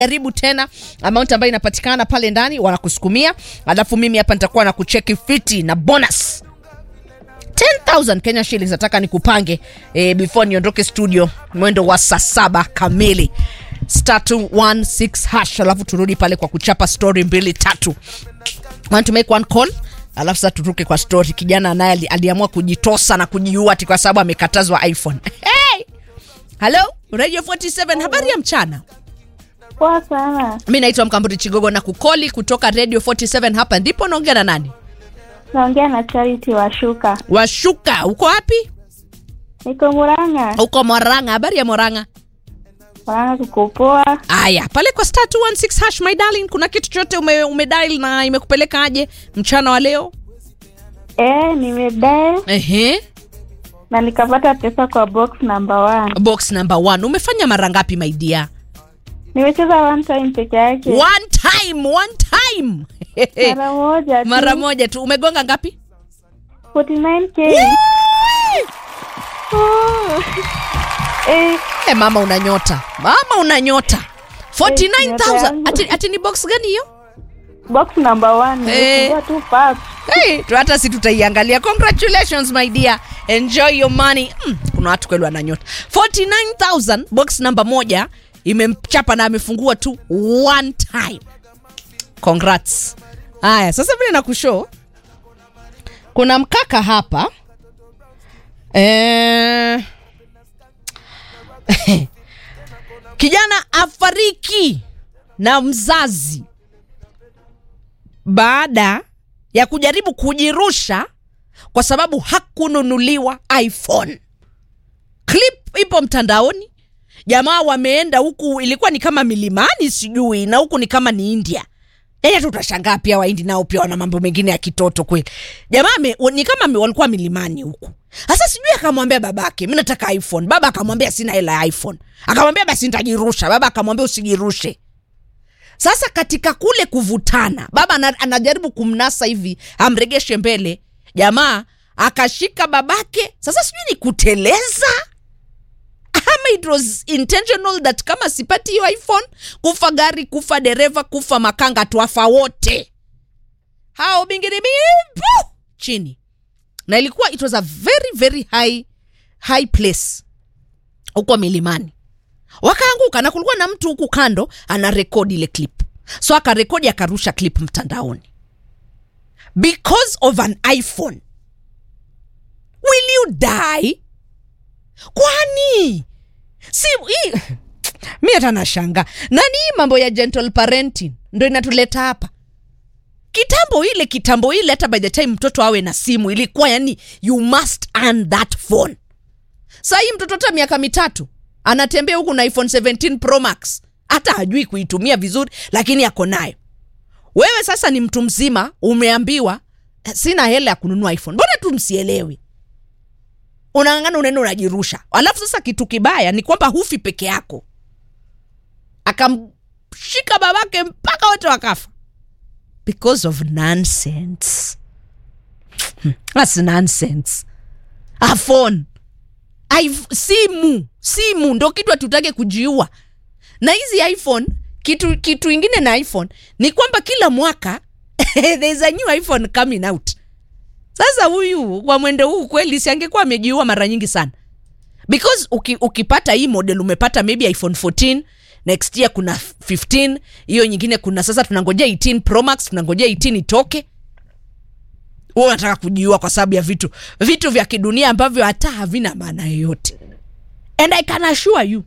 jaribu tena amount ambayo inapatikana pale ndani wanakusukumia alafu mimi hapa nitakuwa na kucheki fiti na bonus 10000 Kenya shillings nataka nikupange eh, before niondoke studio mwendo wa saa saba kamili star 216 hash alafu turudi pale kwa kuchapa story mbili tatu want to make one call alafu sasa turuke kwa story kijana naye ali, aliamua kujitosa na kujiua ati kwa sababu amekatazwa iphone hey! halo radio 47 habari ya mchana Poa sana. mi naitwa mkamburi chigogo na kukoli kutoka radio 47 hapa ndipo naongea na nani Naongea na Charity Washuka. washuka uko wapi Niko Murang'a. uko moranga habari ya moranga Murang'a kuko poa. aya pale kwa star 216 hash my darling kuna kitu chote ume, umedial na imekupeleka aje mchana wa leo Eh, nimedai ehe na nikapata pesa kwa box number one. box number one umefanya mara ngapi my dear Nimecheza one time peke yake. one time one time Mara moja tu. mara moja tu umegonga ngapi 49k. Oh. Eh, e, mama una nyota mama una nyota 49000 yangu. ati, ati ni box gani hiyo box number one. Eh. Nimefungua tu pap. hey, tu hata si tutaiangalia congratulations my dear enjoy your money mm, kuna watu kweli wana nyota 49000 box namba moja imemchapa na amefungua tu one time congrats haya sasa vile nakushow kuna mkaka hapa eh... kijana afariki na mzazi baada ya kujaribu kujirusha kwa sababu hakununuliwa iphone clip ipo mtandaoni jamaa wameenda huku ilikuwa ni kama milimani sijui na huku ni kama ni india yani hata utashangaa pia waindi nao pia wana mambo mengine ya kitoto kweli jamaa ame- ni kama ame- walikuwa milimani huku sasa sijui akamwambia babake mi nataka iphone baba akamwambia sina hela ya iphone akamwambia basi nitajirusha baba akamwambia usijirushe sasa katika kule kuvutana baba ana- anajaribu kumnasa hivi amregeshe mbele jamaa akashika babake sasa sijui ni kuteleza ama it was intentional that kama sipati hiyo iphone kufa gari kufa dereva kufa makanga twafa wote hao bingirimipu chini na ilikuwa it was a very very high high place huko milimani wakaanguka na kulikuwa na mtu huku kando ana rekodi ile clip so akarekodi akarusha clip mtandaoni because of an iphone will you die kwani si hii mi hata nashanga nani hii mambo ya gentle parenting ndo inatuleta hapa kitambo ile kitambo ile hata by the time mtoto awe na simu ilikuwa yani you must earn that phone saa hii mtoto hata miaka mitatu anatembea huku na iphone 17 pro max hata hajui kuitumia vizuri lakini ako nayo wewe sasa ni mtu mzima umeambiwa "Eh, sina hela ya kununua iphone mbona tu msielewi unang'ang'ana unaenda unajirusha alafu sasa kitu kibaya ni kwamba hufi peke yako akamshika babake mpaka wote wakafa because of nonsense Hmm, that's nonsense a phone I've, simu simu ndo kitu hatutake kujiua na hizi iphone kitu kitu ingine na iphone ni kwamba kila mwaka there's a new iphone coming out sasa huyu kwa mwendo huu kweli si angekuwa amejiua mara nyingi sana because uki, ukipata hii model umepata maybe iphone 14 next year kuna 15 hiyo nyingine kuna sasa tunangojea 18 pro max tunangojea 18 itoke huwa unataka kujiua kwa sababu ya vitu vitu vya kidunia ambavyo hata havina maana yoyote and i can assure you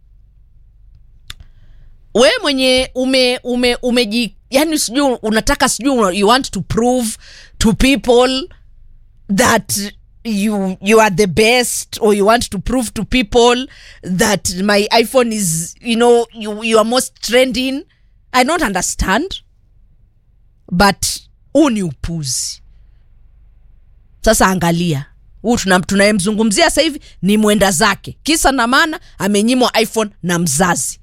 we mwenye ume ume umeji yani sijui unataka sijui you want to prove to people that you you are the best or you want to prove to people that my iphone is you know you, you are most trending i don't understand but huu ni upuzi sasa angalia huu tuna- tunayemzungumzia sasa hivi ni mwenda zake kisa na maana amenyimwa iphone na mzazi